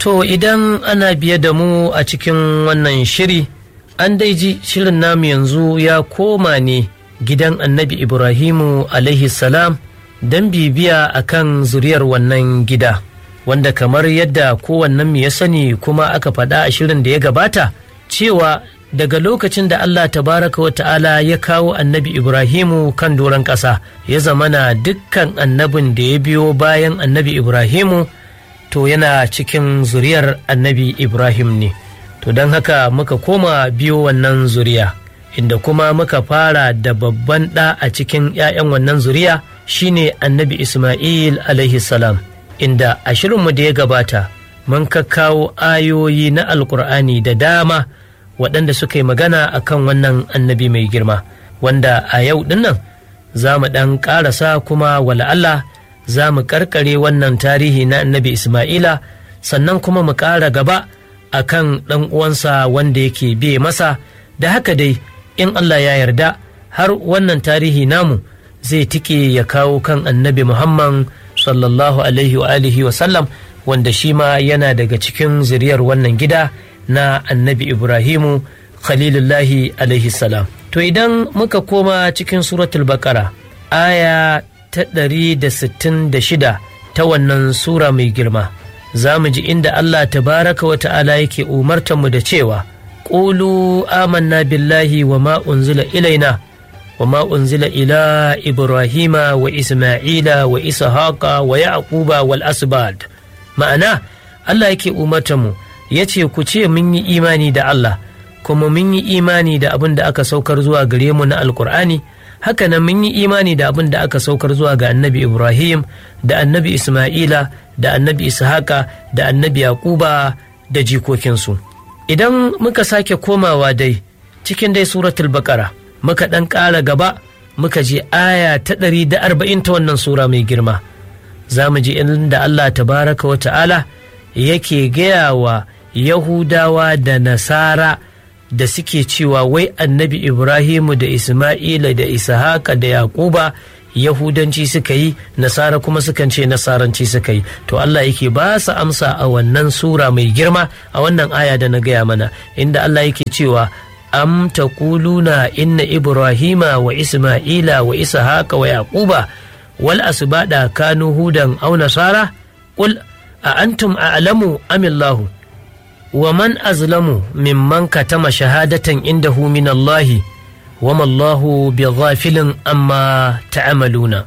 To idan ana biye da mu a cikin wannan shiri, an dai ji shirin namu yanzu ya koma ne gidan annabi Ibrahimu alaihi salam don bibiya a kan zuriyar wannan gida, wanda kamar yadda kowannen ya sani kuma aka faɗa a shirin da ya gabata cewa daga lokacin da Allah tabaraka wa ta'ala ya kawo annabi Ibrahimu kan doron ƙasa ya zamana dukkan annabin da ya biyo bayan annabi Ibrahimu to yana cikin zuriyar annabi Ibrahim ne. To don haka muka koma biyo wannan zuriya, inda kuma muka fara da babban ɗa a cikin ‘ya'yan wannan zuriya shine annabi Ismail alaihi salam, inda a shirinmu da ya gabata mun kakkawo ayoyi na Alƙur'ani da dama. waɗanda suka yi magana a kan wannan annabi mai girma wanda a yau dinnan za mu ɗan ƙarasa kuma wala Allah za mu ƙarƙare wannan tarihi na annabi Ismaila sannan kuma mu ƙara gaba a kan ɗan uwansa wanda yake biye masa da haka dai in Allah ya yarda har wannan tarihi namu zai tike ya kawo kan annabi Muhammad sallallahu alaihi wa alihi wa sallam wanda shi ma yana daga cikin zuriyar wannan gida na annabi Ibrahimu Khalilullahi alaihi salam. To idan muka koma cikin suratul Bakara aya ta ɗari da sittin da shida ta wannan sura mai girma, za mu ji inda Allah tabaraka wa ta'ala yake umartanmu da cewa, Ƙulu amanna billahi wa ma unzila ilaina wa ma unzila ila Ibrahima wa Isma'ila wa Ishaqa wa Yaquba wal asbad. Ma'ana, Allah yake umartanmu ya ce ku ce mun yi imani da Allah kuma mun yi imani da abin da aka saukar zuwa gare mu na alkur'ani hakanan mun yi imani da abin da aka saukar zuwa ga annabi ibrahim da annabi isma'ila da annabi ishaqa da annabi yaquba da jikokinsu idan muka sake komawa dai cikin dai suratul baqara muka ɗan ƙara gaba muka je aya ta ɗari da arba'in ta wannan sura mai girma za mu ji inda allah tabaraka wa ta'ala yake gaya wa Yahudawa da Nasara da suke cewa wai annabi Ibrahimu da Ismaila da Ishaqa da Yaquba Yahudanci suka yi Nasara kuma sukan ce Nasaranci suka yi to Allah yake ba su amsa a wannan sura mai girma a wannan aya da na gaya mana inda Allah yake cewa am taquluna inna Ibrahima wa Ismaila wa Ishaqa wa Yaquba wal asbada kanu hudan aw nasara qul a antum a'lamu amillahu wa man azlamu mimman katama shahadatan indahu min Allahi wa mallahu bi ghafilin amma ta'amaluna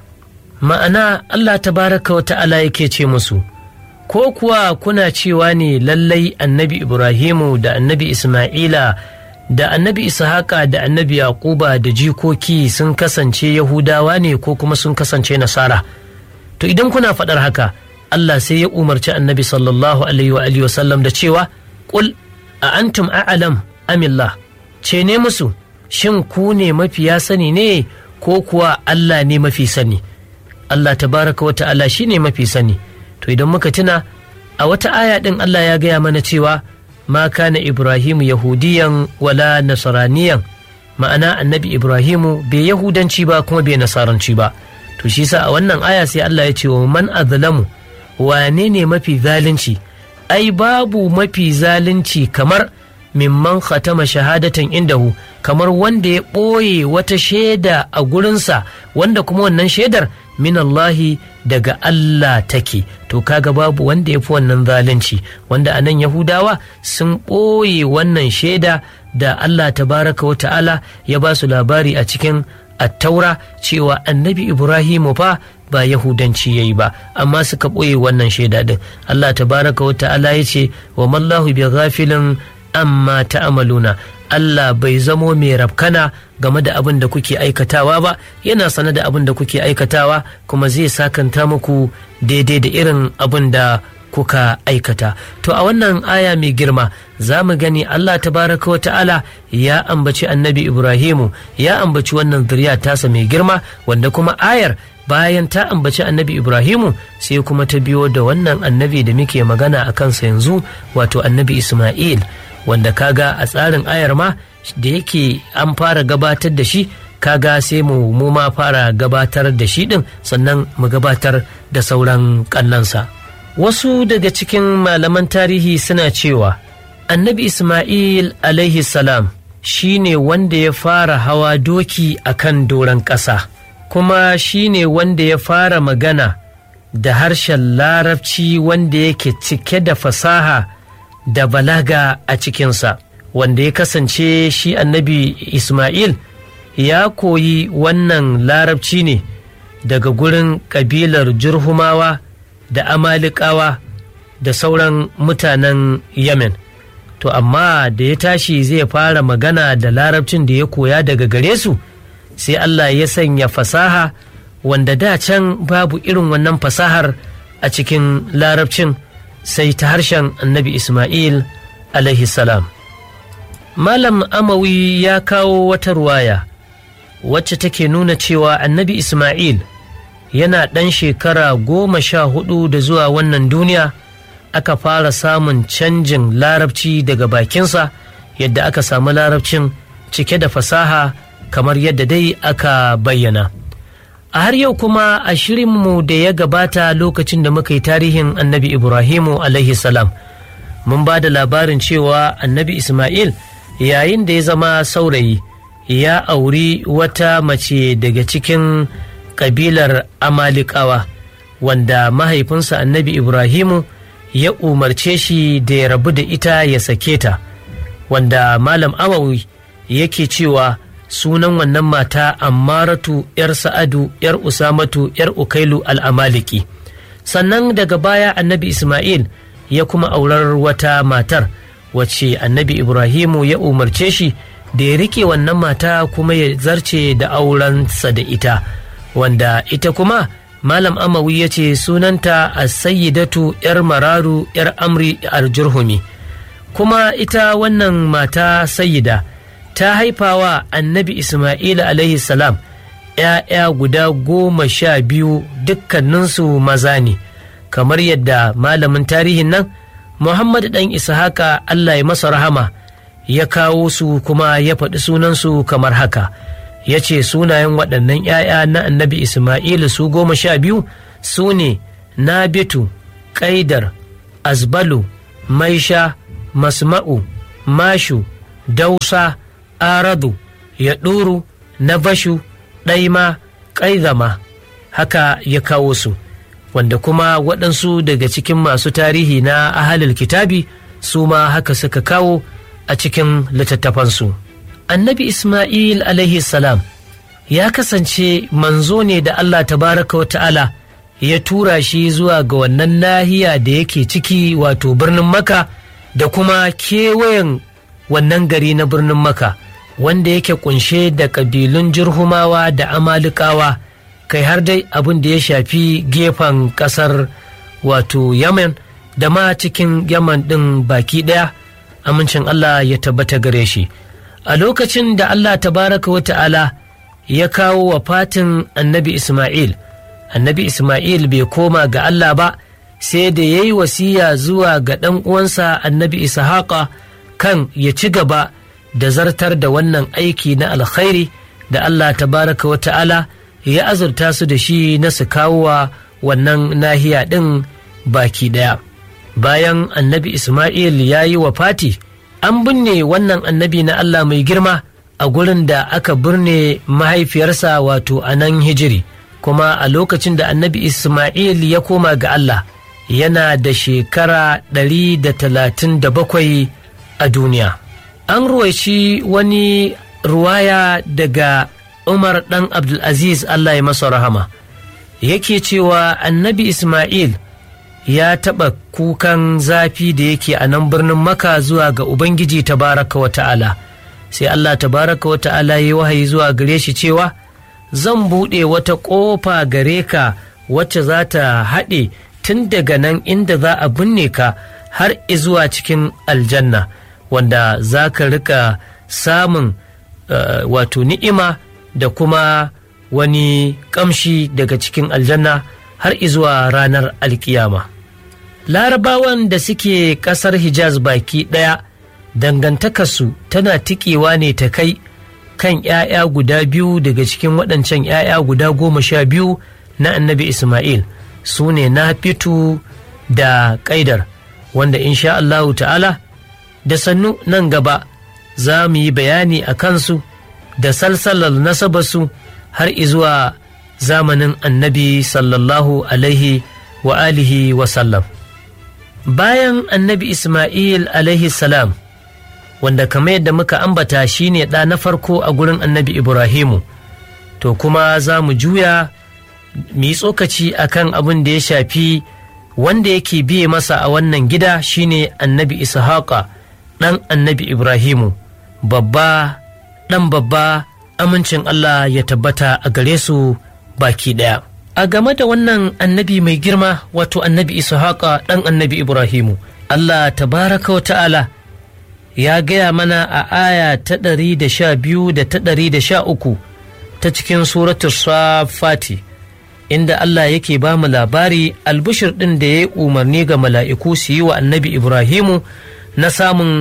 ma'ana Allah tabaraka wa ta'ala yake ce musu ko kuwa kuna cewa ne lallai annabi Ibrahimu da annabi Ismaila da annabi Ishaqa da annabi Yaquba da jikoki sun kasance Yahudawa ne ko kuma sun kasance Nasara to idan kuna faɗar haka Allah sai ya umarci annabi sallallahu alaihi wa alihi wasallam da cewa qul a antum a'lam amillah ce ne musu shin ku ne mafiya sani ne ko kuwa Allah ne mafi sani Allah tabaraka wa ta'ala shi ne mafi sani to idan muka tuna a wata aya din Allah ya gaya mana cewa ma kana Ibrahimu yahudiyan wala nasaraniyan ma'ana annabi Ibrahimu bai yahudanci ba kuma bai nasaranci ba to shi sa a wannan aya sai Allah ya ce wa man azlamu wane ne mafi zalunci ai babu mafi zalunci kamar mimman khatama shahadatan indahu kamar wanda ya ɓoye wata shaida a gurinsa wanda kuma wannan shaidar minallahi daga Allah take to kaga babu wanda ya fi wannan zalunci wanda a nan yahudawa sun ɓoye wannan shaida da Allah tabaraka wa ta'ala ya ba su labari a cikin attaura cewa annabi ibrahimu fa ba yahudanci yayi ba amma suka ɓoye wannan shaida din Allah tabaraka wa ta'ala ya ce wa mallahu bi ghafilin amma ta'amaluna Allah bai zamo mai rafkana game da abin da kuke aikatawa ba yana sane da abin da kuke aikatawa kuma zai sakanta muku daidai da irin abin da kuka aikata to a wannan aya mai girma za mu gani Allah tabaraka wa ta'ala ya ambaci annabi Ibrahimu ya ambaci wannan zuriya tasa mai girma wanda kuma ayar bayan ta ambaci annabi Ibrahimu sai kuma ta biyo da wannan annabi da muke magana a kansa yanzu wato annabi Ismail wanda kaga a tsarin ayar ma da yake an fara gabatar da shi kaga sai mu mu ma fara gabatar da shi din sannan mu gabatar da sauran kannansa wasu daga cikin malaman tarihi suna cewa annabi ismail alaihi salam shi ne wanda ya fara hawa doki a kan doron ƙasa kuma shi ne wanda ya fara magana da harshen larabci wanda yake cike da fasaha da balaga a cikinsa wanda ya kasance shi annabi ismail ya koyi wannan larabci ne daga gurin ƙabilar jurhumawa da amalikawa da sauran mutanen yemen to amma da ya tashi zai fara magana da larabcin da ya koya daga gare su sai allah ya sanya fasaha wanda da can babu irin wannan fasahar a cikin larabcin sai ta harshen annabi ismail alaihi salam malam amawi ya kawo wata ruwaya wacce take nuna cewa annabi ismail yana ɗan shekara goma sha hudu da zuwa wannan duniya aka fara samun canjin larabci daga bakinsa yadda aka samu larabcin cike da fasaha kamar yadda dai aka bayyana a har yau kuma a shirinmu da ya gabata lokacin da muka yi tarihin annabi ibrahimu alaihi salam mun ba da labarin cewa annabi ismail yayin da ya zama saurayi ya auri wata mace daga cikin kabilar amalikawa wanda mahaifinsa annabi ibrahimu ya umarce shi da ya rabu da ita ya sake ta wanda malam amawi yake cewa sunan wannan mata ammaratu yar sa'adu yar usamatu yar ukailu al'amaliki sannan daga baya annabi ismail ya kuma aurar wata matar wacce annabi ibrahimu ya umarce shi da ya rike wannan mata kuma ya zarce da aurensa da ita wanda ita kuma malam amawi ya ce sunanta a sayyidatu yar mararu yar amri aljurhumi kuma ita wannan mata sayyida ta haifawa annabi isma'ila alaihi salam ‘ya'ya guda goma sha biyu dukkaninsu maza ne kamar yadda malamin tarihin nan muhammad ɗan ishaka allah ya masa rahama ya kawo su kuma ya faɗi sunansu kamar haka ya ce sunayen waɗannan ‘ya'ya na annabi Ismailu su goma sha biyu su ne Nabitu, Ƙaidar, Azbalu, Maisha, Masma'u, Mashu, Dausa, Aradu, Yaɗuru, Nabashu, Ɗaima, Ƙaizama, haka ya kawo su, wanda kuma waɗansu daga cikin masu tarihi na ahalil kitabi su ma haka suka kawo a cikin littattafansu. annabi Ismail alaihi salam ya kasance manzo ne da Allah tabaraka wa ta'ala ya tura shi zuwa ga wannan nahiya da yake ciki wato birnin maka da kuma kewayen wannan gari na birnin maka wanda yake kunshe da ƙabilun jirhumawa da amalikawa kai har dai abin da ya shafi gefen ƙasar wato yamen da ma cikin yaman ɗin baki ɗaya amincin Allah ya tabbata gare shi. a lokacin da Allah tabaraka wa ta'ala ya kawo wa fatin annabi Ismail, annabi Ismail bai koma ga Allah ba sai da ya yi wasiya zuwa ga ɗan uwansa annabi Ishaqa kan ya ci gaba da zartar da wannan aiki na alkhairi da Allah tabaraka wa ta'ala ya azurta su da shi na su kawo wa wannan nahiya ɗin baki ɗaya. Bayan annabi Ismail ya yi wa fati, an binne wannan annabi na Allah mai girma a gurin da aka birne mahaifiyarsa wato a nan hijiri kuma a lokacin da annabi Ismail ya koma ga Allah yana da shekara ɗari da talatin da bakwai a duniya. An ruwaici wani ruwaya daga Umar ɗan Abdulaziz Allah ya masa rahama yake cewa annabi Ismail ya taɓa kukan zafi da yake a nan birnin maka zuwa ga ubangiji tabaraka wa ta'ala sai allah tabaraka wa ta'ala ya wahayi zuwa gare shi cewa zan buɗe wata ƙofa gare ka wacce za ta haɗe tun daga nan inda za a binne ka har zuwa cikin aljanna wanda za ka rika samun uh, wato ni'ima da kuma wani ƙamshi daga cikin aljanna har izuwa ranar alkiyama. larabawan da suke kasar hijaz baki ɗaya dangantakarsu tana tikewa ne ta kai kan ‘ya'ya guda biyu daga cikin waɗancan ‘ya'ya guda goma sha biyu na annabi ismail su ne na fitu da ƙaidar wanda insha Allahu ta'ala da sannu nan gaba za mu yi bayani a kansu da salsalar nasabarsu har izuwa zamanin annabi sallallahu alaihi wa alihi wa sallam bayan annabi ismail alaihi salam wanda kamar yadda muka ambata shine ɗa na farko a gurin annabi ibrahimu to kuma za mu juya mu yi tsokaci akan abin da ya shafi wanda yake biye masa a wannan gida shine annabi ishaqa ɗan annabi ibrahimu babba ɗan babba amincin allah ya tabbata a gare su baki ɗaya a game da wannan annabi mai girma wato annabi ishaqa ɗan annabi ibrahimu allah tabaraka wa ta'ala ya gaya mana a aya ta ɗari da sha biyu da ta ɗari da sha uku ta cikin suratul safati inda Allah yake ba mu labari albushir ɗin da ya yi umarni ga mala'iku su yi wa annabi Ibrahimu na samun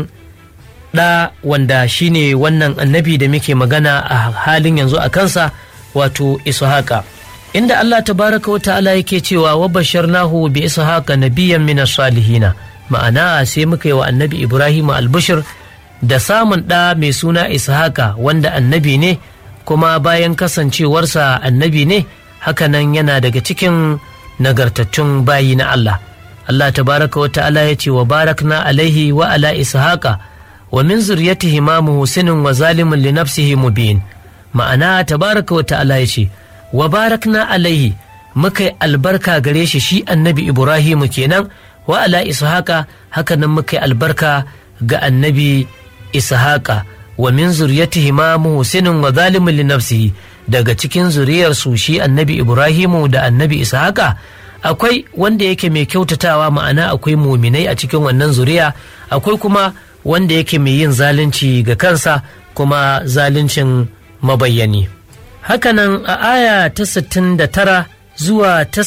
ɗa wanda shine wannan annabi da muke magana a halin yanzu a kansa wato Ishaqa. Inda Allah tabaraka wa ta'ala yake cewa wa basharnahu bi Ishaqa nabiyyan min salihina ma'ana sai muka yi wa annabi Ibrahimu albushir da samun ɗa mai suna Ishaqa wanda annabi ne kuma bayan kasancewarsa annabi ne hakanan yana daga cikin nagartattun bayi na Allah. Allah tabaraka wa ta'ala ya ce wa barakna alaihi wa ala ishaqa wa min zuriyatihi ma muhsinin wa zalimin li nafsihi mubin ma'ana tabaraka wa ta'ala ya ce wa barakna alaihi muka yi albarka gare shi shi annabi Ibrahimu kenan wa ala ishaqa hakanan muka yi albarka ga annabi ishaqa wa min zuriyatihi ma muhsinin wa zalimin li nafsihi daga cikin zuriyarsu shi annabi ibrahimu da annabi ishaqa akwai wanda yake mai kyautatawa ma'ana akwai muminai a cikin wannan zuriya akwai kuma wanda yake mai yin zalunci ga kansa kuma zaluncin mabayyani hakanan a aya ta 69 zuwa ta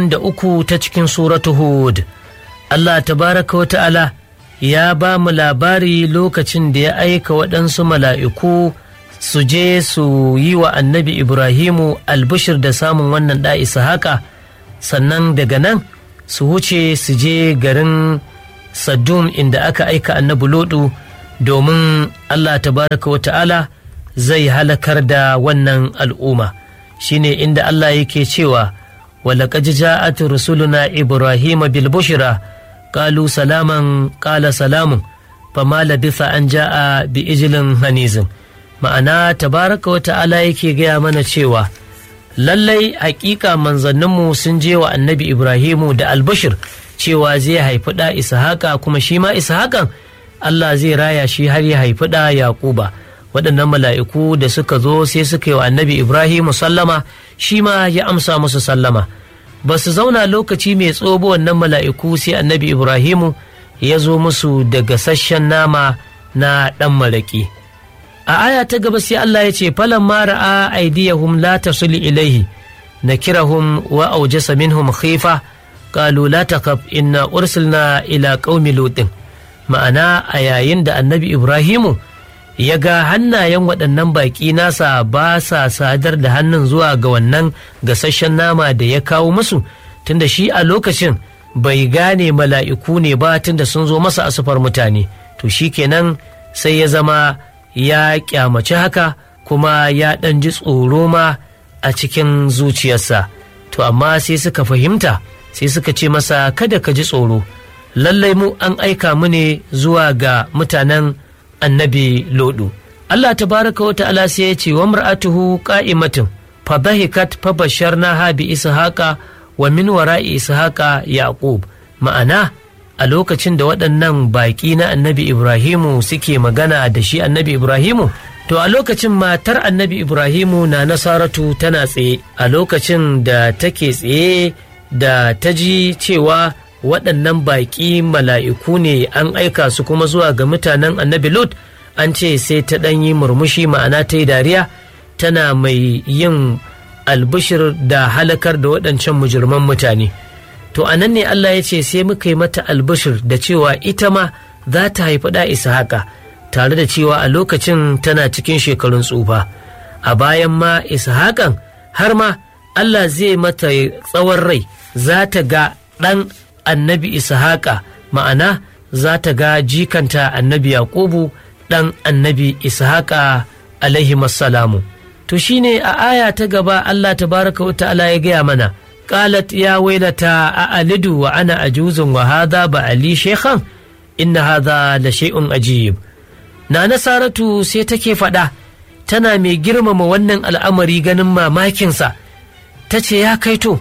73 ta cikin suratu hud allah tabaraka wa ta'ala ya ba mu labari lokacin da ya aika waɗansu mala'iku su je su yi wa annabi ibrahimu albishir da samun wannan ɗa haka sannan daga nan su wuce su je garin saddum inda aka aika annabi lodu domin allah tabaraka wa ta'ala zai halakar da wannan al'umma shine inda allah yake cewa walaƙad ja'at rusuluna ibrahima bil bushra qalu salaman qala salamun fama labitha an ja'a bi ijlin hanizin ma'ana tabaraka wa ta'ala yake gaya mana cewa lallai hakika manzanninmu sun je wa annabi ibrahimu da albashir cewa zai haifi ɗa ishaqa kuma shi ma ishaqan allah zai raya shi har ya haifi ɗa yaquba waɗannan mala'iku da suka zo sai suka yi wa annabi ibrahimu sallama shi ma ya amsa musu sallama ba su zauna lokaci mai tsobo wannan mala'iku sai annabi ibrahimu ya zo musu da gasasshen nama na ɗan maraƙi a aya ta gaba sai Allah ya ce falan mara a aidiyahum la tasul ilaihi na kirahum wa aujasa minhum khifa qalu la taqab inna ursilna ila qaumi lutin ma'ana a yayin da annabi ibrahimu ya ga hannayen waɗannan baƙi nasa ba sa sadar da hannun zuwa ga wannan gasasshen nama da ya kawo musu tunda shi a lokacin bai gane mala'iku ne ba tunda sun zo masa asufar mutane to shi kenan sai ya zama ya kyamaci haka kuma ya ɗan ji tsoro ma a cikin zuciyarsa to amma sai suka fahimta sai suka ce masa kada ka ji tsoro lallai mu an aika mu ne zuwa ga mutanen annabi lodu Allah tabaraka wa ta'ala sai ya ce wa mar'atuhu qa'imatin fa dhahikat fa basharnaha bi ishaqa wa min wara'i ishaqa yaqub ma'ana a lokacin da waɗannan baƙi na annabi ibrahimu suke magana da shi annabi ibrahimu to a lokacin matar annabi ibrahimu na nasaratu tana tsaye a lokacin da take tsaye da ta ji cewa waɗannan baƙi mala'iku ne an aika su kuma zuwa ga mutanen annabi lot an ce sai ta ɗan yi murmushi ma'ana ta yi dariya tana mai yin albishir da halakar da waɗancan mujirman mutane to a nan ne Allah ya ce sai muka yi mata albishir da cewa ita ma za ta haifi ɗa haka tare da cewa a lokacin tana cikin shekarun tsufa a bayan ma ishaƙan har ma Allah zai mata tsawon rai za ta ga ɗan annabi ishaqa ma'ana za ta ga jikanta annabi yaqubu ɗan annabi ishaqa alaihi salamu to shine a aya ta gaba allah tabaraka wa ta'ala ya gaya mana qalat ya wailata a alidu wa ana ajuzun wa hadha ba ali shekhan inna hadha la shay'un ajib na nasaratu sai take faɗa tana mai girmama wannan al'amari ganin mamakinsa ta ce ya kaito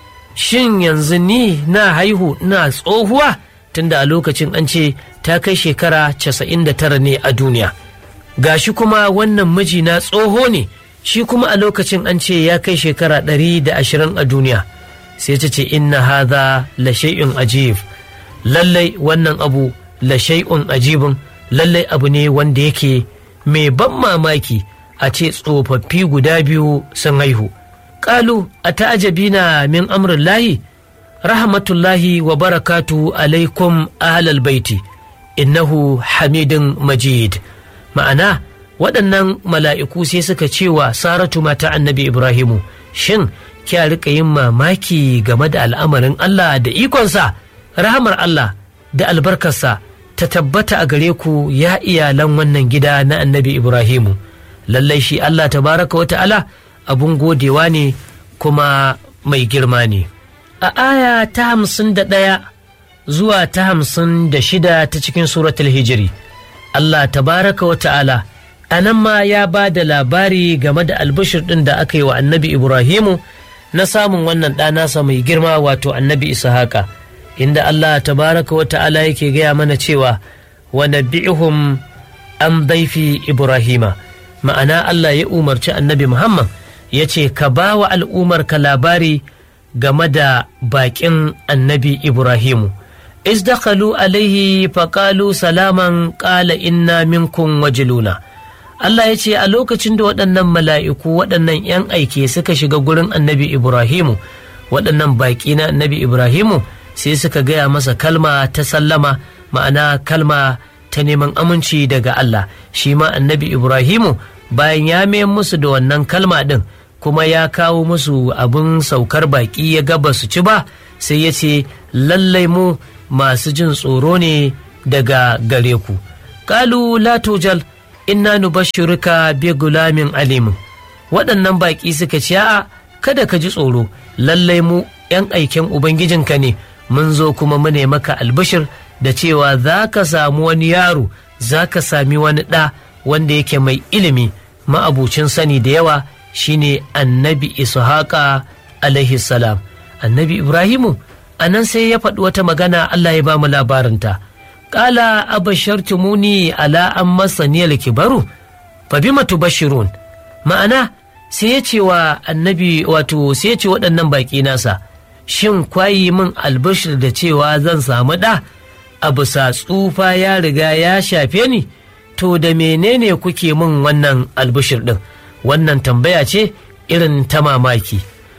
shin yanzu ni na haihu na tsohuwa tunda a lokacin an ce ta kai shekara casa'in da tara ne a duniya gashi kuma wannan miji na tsoho ne shi kuma a lokacin an ce ya kai shekara ɗari da ashirin a duniya sai ta ce inna hadha la shay'un ajib lallai wannan abu la shay'un ajibun lallai abu ne wanda yake mai ban mamaki a ce tsofaffi guda biyu sun haihu ƙalu a ta'ajabina min amrin lahi rahmatullahi wa barakatu alaikum ahlal baiti innahu hamidun majid ma'ana waɗannan mala'iku sai suka cewa saratu mata annabi ibrahimu shin kya rika yin mamaki game da al'amarin allah da ikonsa rahamar allah da albarkarsa ta tabbata a gare ku ya iyalan wannan gida na annabi ibrahimu lallai shi allah tabaraka wa ta'ala abun godewa ne kuma mai girma ne a aya ta hamsin da ɗaya zuwa ta hamsin da shida ta cikin suratul hijiri allah tabaraka wa ta'ala a nan ma ya ba da labari game da albishir ɗin da aka yi wa annabi ibrahimu na samun wannan ɗanasa mai girma wato annabi ishaqa inda Allah tabaraka wa ta'ala yake gaya mana cewa wa nabi'ihum an daifi Ibrahima ma'ana Allah ya umarci annabi Muhammad ya ce ka ba wa al'umarka labari game da baƙin annabi Ibrahimu izdakalu alaihi faƙalu salaman ƙala inna minkum wajiluna Allah ya ce a lokacin da waɗannan mala'iku waɗannan ‘yan aike suka shiga gurin annabi Ibrahimu waɗannan baƙi na annabi Ibrahimu sai suka gaya masa kalma ta sallama ma'ana kalma ta neman aminci daga Allah shi ma annabi Ibrahimu bayan ya mayan musu da wannan kalma ɗin kuma ya kawo musu abin saukar baƙi ya gaba su ci ba sai ya ce lallai mu masu jin tsoro ne daga gare ku kalu la tujal inna nubashshiruka bi gulamin alimin waɗannan baƙi suka ce a'a kada ka ji tsoro lallai mu 'yan aiken ubangijinka ne mun zo kuma mu ne maka albishir da cewa za ka samu wani yaro za ka sami wani ɗa wanda yake mai ilimi ma'abucin sani da yawa shine annabi ishaqa alaihi salam annabi ibrahimu a nan sai ya faɗi wata magana allah ya ba mu labarinta ƙala abashartumuni ala an masaniyar kibaru fa bima tubashirun ma'ana sai ya ce wa annabi wato sai ya ce waɗannan baƙi nasa shin kwayi min albashir da cewa zan samu ɗa a bisa tsufa ya riga ya shafe ni to da menene kuke min wannan albashir ɗin wannan tambaya ce irin ta mamaki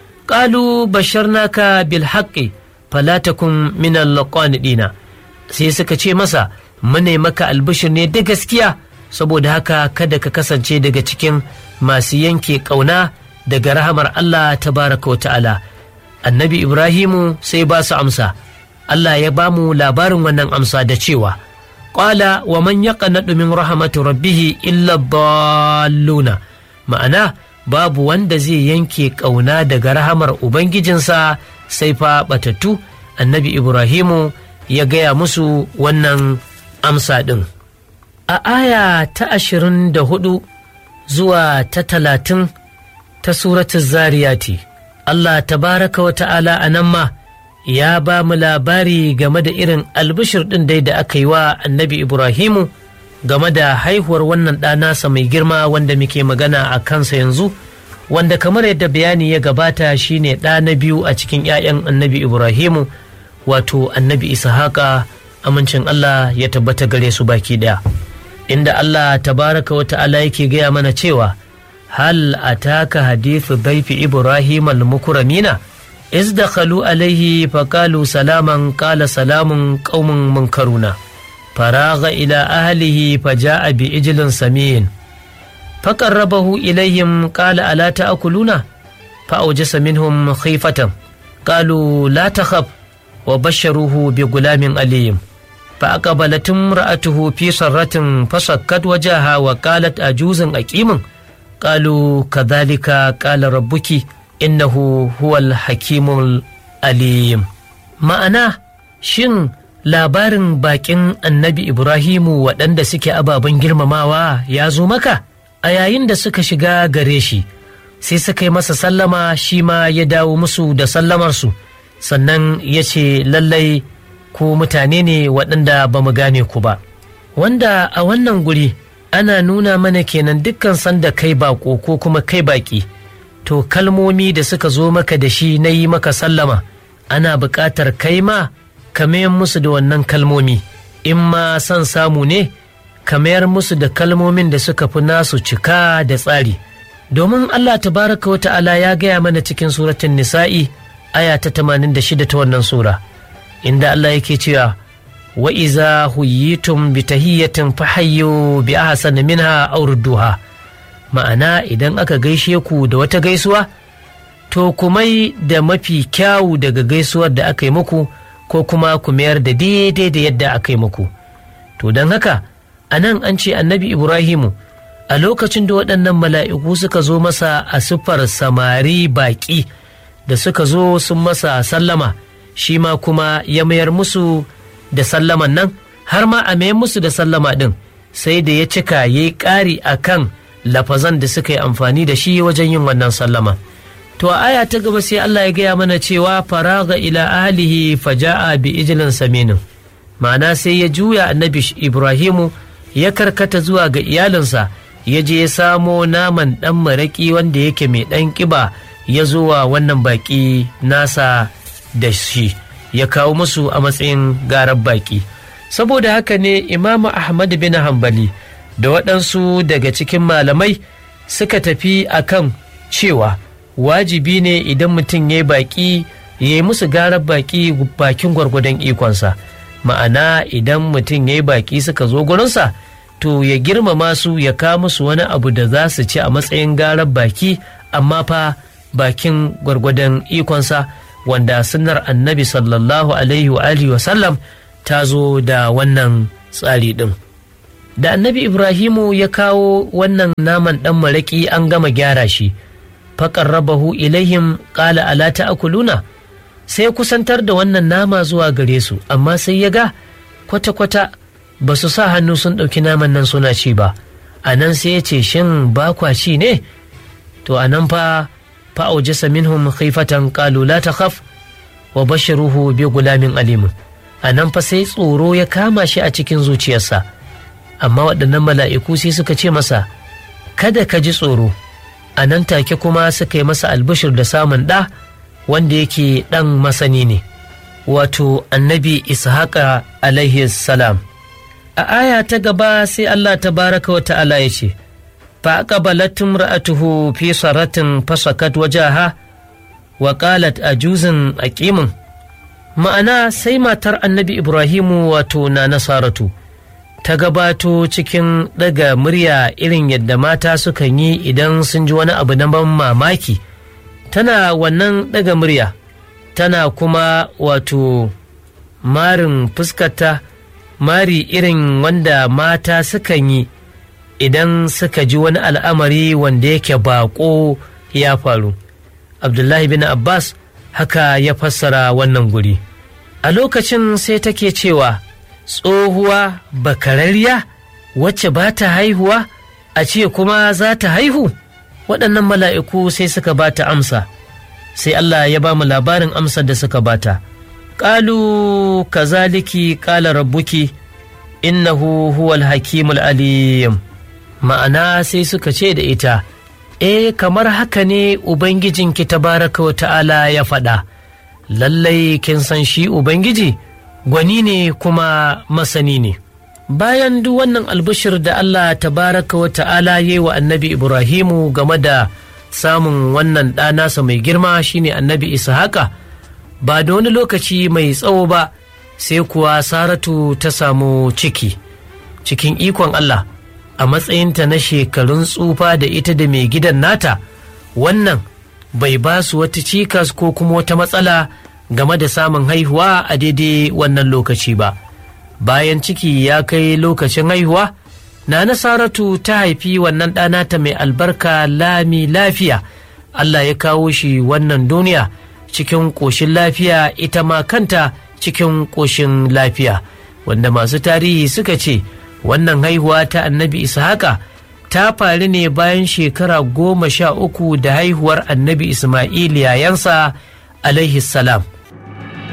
ƙalu basharnaka bil haqqi fala takun min ɗina sai suka ce masa mune maka albashir ne da gaskiya saboda haka kada ka kasance daga cikin masu yanke ƙauna daga rahamar Allah tabaraka wa ta'ala annabi ibrahimu sai ba su amsa allah ya ba mu labarin wannan amsa da cewa ƙwala wa man yaqnatu min rahmatu rabbihi illa dalluna ma'ana babu wanda zai yanke ƙauna daga rahamar ubangijinsa sai fa batattu annabi ibrahimu ya gaya musu wannan amsa ɗin a aya ta ashirin da hudu zuwa ta talatin ta suratun zariyati Allah tabaraka wa ta'ala a nan ma ya ba mu labari game da irin albishir ɗin dai da aka yi wa annabi Ibrahimu game da haihuwar wannan ɗanasa mai girma wanda muke magana a kansa yanzu wanda kamar yadda bayani ya gabata shine ɗa na biyu a cikin 'ya'yan annabi Ibrahimu wato annabi Ishaqa amincin Allah ya tabbata gare su baki ɗaya inda Allah tabaraka wa ta'ala yake gaya mana cewa هل أتاك حديث ضيف إبراهيم المكرمين إذ دخلوا عليه فقالوا سلاما قال سلام قوم منكرون فراغ إلى أهله فجاء بإجل سمين فقربه إليهم قال ألا تأكلون فأوجس منهم خيفة قالوا لا تخف wa basharuhu bi gulamin aliyim fa aqbalat imra'atuhu fi sarratin fasakkat wajaha wa qalat ajuzun aqimin qalu kadhalika qala rabbuki innahu huwal hakimul alim ma'ana shin labarin bakin annabi ibrahimu waɗanda suke ababen girmamawa ya zo maka a yayin da suka shiga gare shi sai suka yi masa sallama shi ma ya dawo musu da sallamarsu sannan ya ce lallai ku mutane ne waɗanda ba mu gane ku ba wanda a wannan guri ana nuna mana kenan dukkan sanda kai bako ko kuma kai baki to kalmomi da suka zo maka da shi na yi maka sallama ana buƙatar kai ma ka mayar musu da wannan kalmomi in ma son samu ne ka mayar musu da kalmomin da suka fi nasu cika da tsari domin Allah tabaraka wa ta'ala ya gaya mana cikin suratun nisa'i aya ta 86 ta wannan sura inda Allah yake cewa wa iza huyitum bi tahiyyatin fahayyu bi ahsana minha aw rudduha ma'ana idan aka gaishe ku da wata gaisuwa to kumai da mafi kyawu daga gaisuwar da aka yi muku ko kuma ku mayar da daidai da yadda aka yi muku to don haka a nan an ce annabi ibrahimu a lokacin da waɗannan mala'iku suka zo masa a siffar samari baƙi da suka zo sun masa sallama shi ma kuma ya mayar musu da sallaman nan har ma a mayar musu da sallama ɗin sai da ya cika ya yi ƙari a kan lafazan da suka yi amfani da shi wajen yin wannan sallama to a aya ta gaba sai Allah ya gaya mana cewa faraga ila ahlihi faja'a bi ijlin saminin ma'ana sai ya juya annabi ibrahimu ya karkata zuwa ga iyalinsa ya je ya samo naman ɗan maraƙi wanda yake mai ɗan ƙiba ya zo wa wannan baƙi nasa da shi ya kawo musu a matsayin garar baƙi saboda haka ne imamu ahmad bin hambali da waɗansu daga cikin malamai suka tafi akan cewa wajibi ne idan mutum ya yi baƙi ya yi musu garar baƙi bakin gwargwadon ikonsa ma'ana idan mutum ya yi baƙi suka zo gurinsa to ya girmama su ya kawo musu wani abu da za su ci a matsayin garar baki amma fa bakin gwargwadon ikonsa wanda sunnar annabi sallallahu alaihi wa alihi wa sallam ta zo da wannan tsari ɗin da annabi ibrahimu ya kawo wannan naman ɗan maraƙi an gama gyara shi faƙar rabahu ilaihim ƙala ala ta'kuluna sai kusantar da wannan nama zuwa gare su amma sai ya ga kwata-kwata ba su sa hannu sun ɗauki naman nan suna ci ba a nan sai ya ce shin ba kwa ci ne to a nan fa fa'aujasa minhum khifatan qalu la takhaf wa bashiruhu bi gulamin alimin a nan fa sai tsoro ya kama shi a cikin zuciyarsa amma waɗannan mala'iku sai suka ce masa kada ka ji tsoro a nan take kuma suka yi masa albishir da samun ɗa wanda yake ɗan masani ne wato annabi ishaqa alaihi salam a aya ta gaba sai Allah ta baraka wa ta'ala ya ce fa aqbalat imra'atuhu fi saratin fasakat wajaha wa qalat ajuzun aqimin ma'ana sai matar annabi ibrahimu wato na nasaratu ta gabato cikin daga murya irin yadda mata sukan yi idan sun ji wani abu na ban mamaki tana wannan daga murya tana kuma wato marin fuskarta mari irin wanda mata sukan yi idan suka ji wani al'amari wanda yake bako ya faru abdullahi bin abbas haka ya fassara wannan guri a lokacin sai take cewa tsohuwa bakararriya wacce ba ta haihuwa a ce kuma za ta haihu waɗannan mala'iku sai suka ba ta amsa sai Allah ya ba mu labarin amsar da suka bata ƙalu kazaliki ƙala rabbuki innahu huwal hakimul alim ma'ana sai suka ce da ita e kamar haka ne ubangijinki tabaraka wa ta'ala ya faɗa lallai kin san shi ubangiji gwani ne kuma masani ne bayan duk wannan albishir da Allah tabaraka wa ta'ala ya yi wa annabi Ibrahimu game da samun wannan ɗanasa mai girma shine annabi Ishaqa ba da wani lokaci mai tsawo ba sai kuwa Saratu ta samu ciki cikin ikon Allah a matsayinta na shekarun tsufa da ita da mai gidan nata wannan bai ba su wata cikas ko kuma wata matsala game da samun haihuwa a daidai wannan lokaci ba bayan ciki ya kai lokacin haihuwa na nasaratu ta haifi wannan ɗana ta mai albarka lami lafiya Allah ya kawo shi wannan duniya cikin ƙoshin lafiya ita ma kanta cikin ƙoshin lafiya wanda masu tarihi suka ce wannan haihuwa ta annabi ishaka ta faru ne bayan shekara goma sha uku da haihuwar annabi ismail yayansa alaihi salam